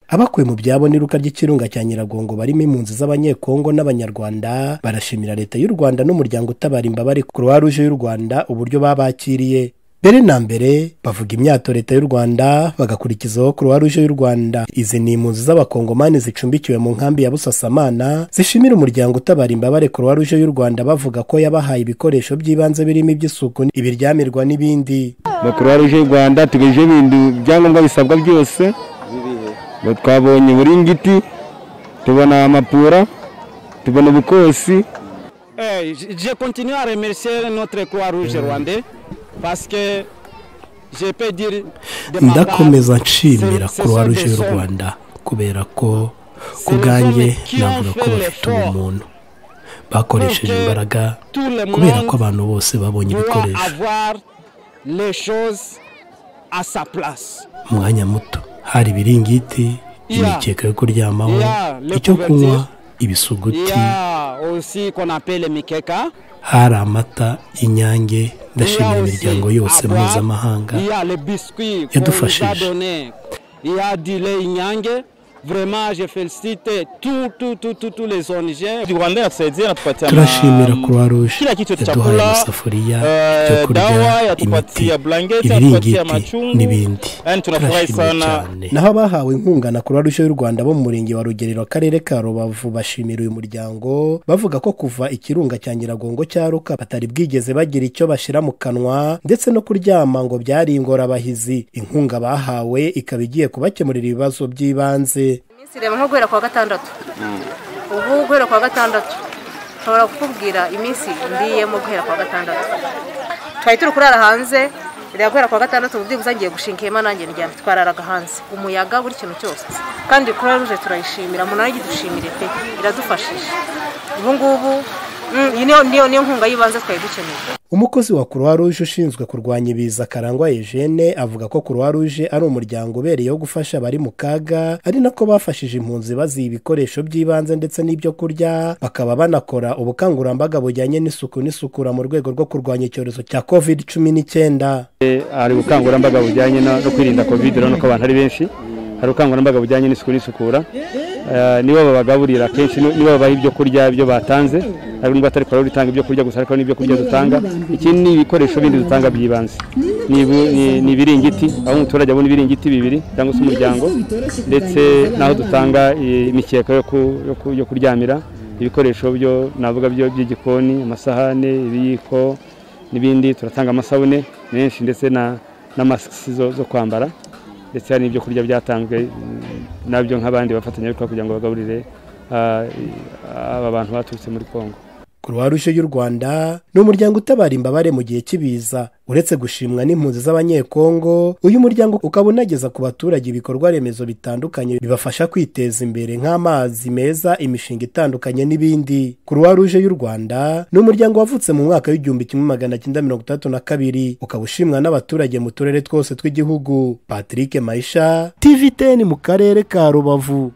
abakuwe mu byabo n'iruka ry'ikirunga cya nyiragongo barimo impunzi z'abanyekongo n'abanyarwanda barashimira leta y'u rwanda n'umuryango utabara imbabare croix rouge y'u rwanda uburyo babakiriye mbere na mbere bavuga imyato leta y'u rwanda bagakurikizaho croix rouge y'u rwanda izi ni impunzi z'abakongomani zicumbikiwe mu nkambi ya busasamana zishimira umuryango utabara imbabare croix rouge y'u rwanda bavuga ko yabahaye ibikoresho by'ibanze birimo iby'isuku ibiryamirwa n'ibindi croix rouge y'u rwanda tugejejeho ibintu ibyangombwa bisabwa byose ngo twabonye uburingiti tubona amapura tubona ubukosi Eh, je- je continue à remercier notre Croix-Rouge rwandais parce que je peux dire de ma part, ndakomeza nshimira ce- ce croix sont rouge des y'u hommes. rwanda kubera ko ku Ce bwanjye sont qui ont navuga ko fait bafite l'effort. ubumuntu bakoresheje Donc, imbaraga tout le kubera monde ko abantu bose babonye doit ibikoresho avoir les choses à sa place. mu mwanya muto hari ibiringiti Yeah. imikeka yo kuryamaho Yeah, le icyo couverture. kunywa Il y ibisuguti a aussi qu'on appelle Mikeka. hari amata inyange Il y a ndashimira aussi imiryango yose à boire. mpuzamahanga Il y a les biscuits Et qu'on de nous a fâcheuse. donnés. Il y a du lait Inyange. Vraiment, je félicite tous tout, tout, tout, tous les ONG. Rwanda yatusaidia natupatia turashimira croix rouge kila kitu cha yaduhaye kula, amasafuriya eh, ibyo kurya dawa, yatupatie imiti blanketi, ibiringiti yatupatie machungu. n'ibindi Yani tunafurahi turashimye sana. cyane naho abahawe inkunga na croix rouge y'u rwanda bo mu murenge wa rugerero akarere ka rubavu bashimira uyu muryango bavuga ko kuva ikirunga cya nyiragongo cyaruka batari bwigeze bagira icyo bashyira mu kanwa ndetse no kuryama ngo byari ingorabahizi inkunga bahawe ikaba igiye kubakemurira ibibazo by'ibanze iminsi ireba nko guhera ku wa gatandatu ubu guhera ku wa gatandatu nshobora kukubwira iminsi ndiyemo guhera ku wa gatandatu twari turi kurara hanze reba guhera ku wa gatandatu ubu byibuze ngiye gushinga ihema nanjye ndyamye twararaga hanze umuyaga buri kintu cyose kandi croix rouge turayishimira umuntu ari dushimire pe iradufashije ubu ngubu mm, iyi niyo- niyo niyo nkunga y'ibanze twari dukeneye umukozi wa croix rouge ushinzwe kurwanya ibiza karangwa Eugene avuga ko croix rouge ari umuryango ubereyeho gufasha abari mu kaga ari nako bafashije impunzi baziha ibikoresho by'ibanze ndetse n'ibyo kurya bakaba banakora ubukangurambaga bujyanye n'isuku n'isukura mu rwego rwo kurwanya icyorezo cya covid cumi n'icyenda hari ubukangurambaga bujyanye na- no kwirinda covid urabona ko abantu ari benshi hari ubukangurambaga bujyanye n'isuku n'isukura Eh, nibo babagaburira akenshi ni- nibo babaha ibyo kurya ibyo batanze hari n'ubwo atari korora itanga ibyo kurya gusa ariko n'ibyo kurya dutanga ikindi ni ibikoresho bindi dutanga by'ibanze ni ibu- ni- ni ibiringiti aho umuturage abona ibiringiti bibiri cyangwa se umuryango ndetse n'aho dutanga eh, imikeka yo ku- yo ku- yo kuryamira ibikoresho byo navuga byo by'igikoni amasahane ibiyiko n'ibindi turatanga amasabune menshi ndetse na na masiki zo, zo kwambara ndetse hari n'ibyo kurya byatanzwe mm, nabyo nk'abandi bafatanyabikorwa kugira ngo bagaburire ah, i- aba bantu baturutse muri kongo croix rouge y'u rwanda ni umuryango utabara imbabare mu gihe cy'ibiza uretse gushimwa n'impunzi z'abanyekongo uyu muryango ukaba unageza ku baturage ibikorwa remezo bitandukanye bibafasha kwiteza imbere nk'amazi meza imishinga itandukanye n'ibindi croix rouge y'u rwanda ni umuryango wavutse mu mwaka w'igihumbi kimwe magana cyenda mirongo itandatu na kabiri ukaba ushimwa n'abaturage mu turere twose tw'igihugu patrick maisha tvtn mu karere ka rubavu